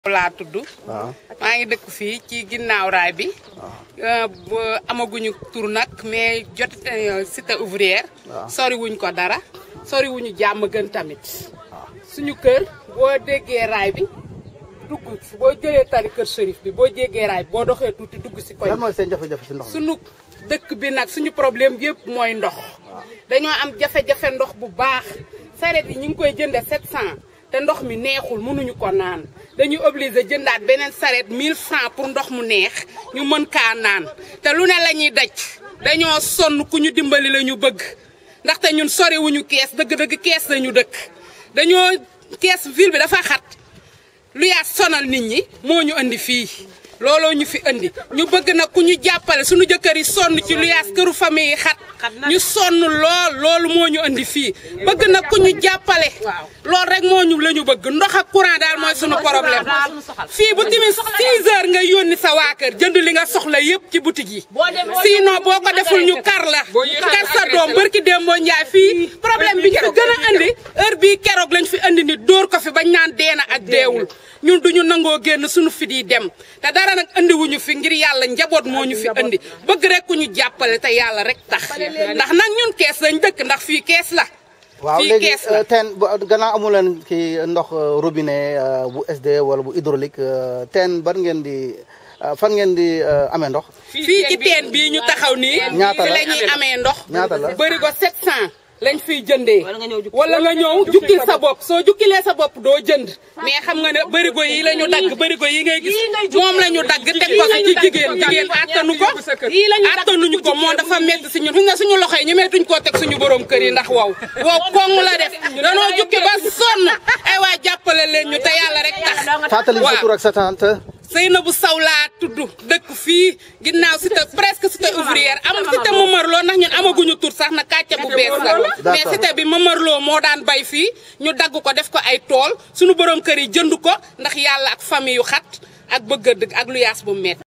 laa tudd maa ngi dëkk fii ci ginnaaw raay bi amaguñu tur nag mais jot cité ouvrière sori wuñ ko dara sori wuñu jàmm gën tamit suñu kër boo déggee raay bi dugg boo jëlee tali kër Chérif bi boo jéggee raay bi boo doxee tuuti dugg si koñ lan mooy seen jafe-jafe si ndox mi suñu dëkk bi nag suñu problème yëpp mooy ndox dañoo am jafe-jafe ndox bu baax saret yi ñu ngi koy jënde 700 te ndox mi neexul mënuñu ko naan dañuy obligé jëndaat beneen saret 1000 francs pour ndox mu neex ñu mën kaa naan te lu ne la ñuy daj dañoo sonn ku ñu dimbali la ñu bëgg ndaxte ñun soriwuñu kees dëgg-dëgg kees lañu dëkk dañoo kees ville bi dafa xat lu yaa sonal nit ñi moo ñu indi fii looloo ñu fi indi ñu bëgg nag ku ñu jàppale suñu jëkkër yi sonn ci lu yaas këru famille yi xat ñu sonn lool loolu moo ñu indi fii bëgg nag ku ñu jàppale loolu rek moo ñu la ñu bëgg ndox ak courant daal mooy suñu problème fii bu timis 6 heures nga yónni sa waa kër jënd li nga soxla yëpp ci boutique yi sinon boo ko deful ñu kar la kar sa doom bërki démboo njaay fii problème bi ñu fi gën a indi heure bii keroog lañ fi indi ni dóor ko fi bañ naan deena ak deewul ñun duñu nangoo génn suñu fi di dem te dara nag andi wuñu fi ngir yàlla njaboot moo ñu fi andi bëgg rek ku ñu jàppale te yàlla rek tax ndax nag ñun kees lañ dëkk ndax fii kees la waaw fii léegi kees la teen bu gannaaw amu leen kii ndox robinet bu SD wala bu hydraulique teen ban ngeen di fan ngeen di amee ndox fii ci teen bii ñu taxaw nii Ñaata fi la la ñuy amee ndox ñaata la bëri ko 700 lañ fiy jëndee wala nga ñëw jukkil sa bopp soo jukkilee sa bopp doo jënd mais xam nga ne bërigo yi la ñu dagg bërigo yi ngay gis moom la ñu dagg teg ko ci jigéen jigéen attanu ko attanuñu ko moo dafa métti si ñun fi nga suñu loxo yi ñu meetuñ koo teg suñu borom kër yi ndax wow wow koŋ la def danoo jukki ba sonn ay waa jàppale leen ñu te yàlla rek tax fàttali sa tur ak sa tante Seynabou Sow laa tudd dëkk fii ginnaaw cité presque cité ouvrière am cité Mamarlo ndax ñun amaguñu tur sax na kàcce bu bees la mais cité bi Mamarlo moo daan bay fii ñu dagg ko def ko ay tool suñu borom kër yi jënd ko ndax yàlla ak famille yu xat ak bëgg a dëgg ak lu yaas bu met